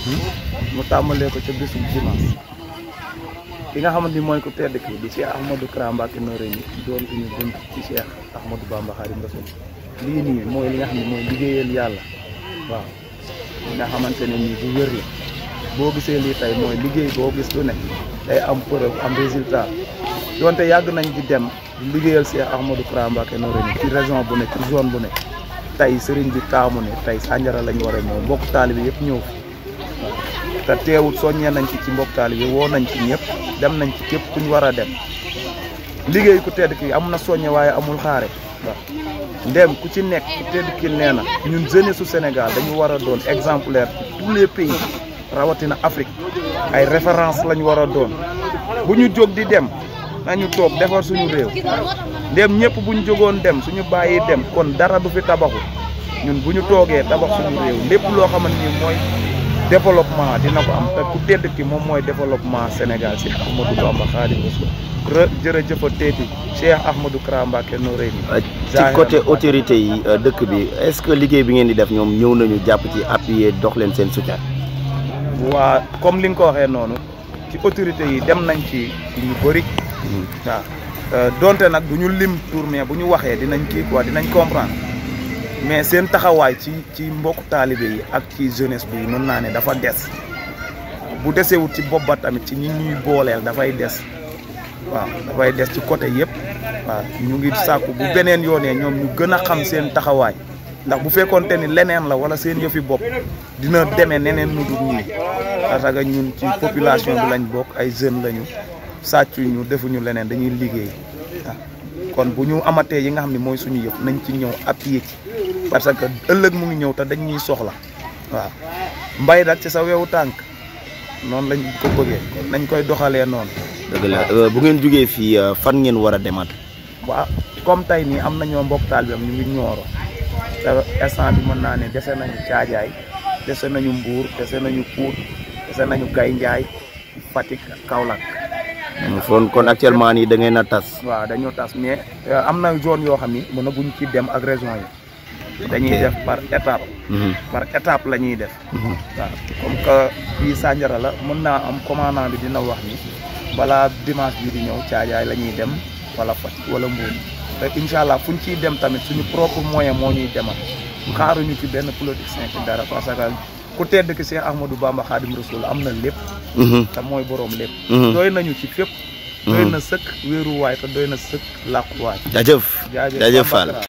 mu tàmbalee ko ca bisum dimanche ki nga xamante ni mooy ku tedd ki di Cheikh Ahmadou Kara Mbacké Noreyni doon suñu bunt ci Cheikh Ahmadou Bamba Khadim Rassoul lii nii mooy li nga xam ne mooy liggéeyal yàlla waaw li nga xamante ne nii bu wér la boo gisee lii tey mooy liggéey boo gis lu ne day am preuve am résultat donte yàgg nañ di dem di liggéeyal Cheikh Ahmadou Kara Mbacké Noreyni ci région bu ne ci zone bu ne tey sëriñ bi taamu ne tey Sandiara lañ war a ñëw mbokk taalibe yëpp ñëw fi waaw te teewut soññee nañ ci ci mbokk taalibe woo nañ ci ñëpp dem nañ ci képp kuñ war a dem liggéey ku tedd ki am na soññe waaye amul xaare waaw ndem ku ci nekk ku tedd ki nee na ñun jeunesse su Sénégal dañu war a doon exemplaire ci tous les pays rawatina Afrique ay référence lañu war a doon bu ñu jóg di dem nañu toog defar suñu réew ndem ñëpp bu ñu jógoon dem suñu bàyyi dem kon dara du fi tabaxu ñun bu ñu toogee tabax suñu réew lépp loo xamante ni mooy développement dina ko am te ku tedd ki moom mooy développement Sénégal si Ahmadou Bamba Khadim Rassoul re jërëjëfa teeti Cheikh Ahmadou Kara Mbacké Noreyni ci côté autorité yi dëkk bi est-ce que liggéey bi ngeen di def ñoom ñëw nañu jàpp ci appuyer dox leen seen soutien. waa comme li nga ko waxee noonu ci autorité yi dem nañ ci lu bëri waaw donte nag du ñu lim tour mais bu ñu waxee dinañ kii quoi dinañ comprendre mais seen taxawaay ci ci mbokku taalibe yi ak ci jeunesse bi mën naa ne dafa des bu desewut ci bopp ba tamit ci ñi ñuy booleel dafay des waaw dafay des ci côté yëpp waaw ñu ngi sàkku bu beneen yoonee ñoom ñu gën a xam seen taxawaay ndax bu fekkoonte ni leneen la wala seen yëfi bopp dina demee neneen nu dul nii parce que ñun ci population bi lañ bokk ay jeunes lañu sàccuñu defuñu leneen dañuy liggéey waaw kon bu ñu amatee yi nga xam ne mooy suñu yëf nañ ci ñëw appuyer ci parce que ëllëg mu ngi ñëw te dañ ñuy soxla waaw mbay nag ci sa wewu tànk noonu lañ ko bëggee nañ koy doxalee noonu. dëgg la bu ngeen jógee fii fan ngeen war a demaat. waaw comme tey nii am nañoo mbokk taal bi am ñu ngi ñooro te instant bi mën naa ne dese nañu caajaay dese nañu mbuur dese nañu Pout dese nañu Gay Njaay Fatick Kaolack. kon kon actuellement nii da ngeen a tas. waaw dañoo tas mais am na zone yoo xam ni mën na buñ ci dem ak région yi. dañuy def par étape. par étape la ñuy def. waaw comme que fii Sandiara la mën naa am commandant bi dina wax ni balaa dimanche bii di ñëw caajaay la ñuy dem wala Fatick wala Mbour te incha allah fuñ ciy dem tamit suñu propre moyen moo ñuy demal. xaaruñu ci benn politicien ci dara parce que ku tedd ki Cheikh Ahmadou Bamba Khadim Rassoul am na lépp. te mooy boroom lépp. doy nañu ci fépp. doy na sëkk wéeruwaay te doy na sëkk làquwaay. jaajëf jaajëf Fall.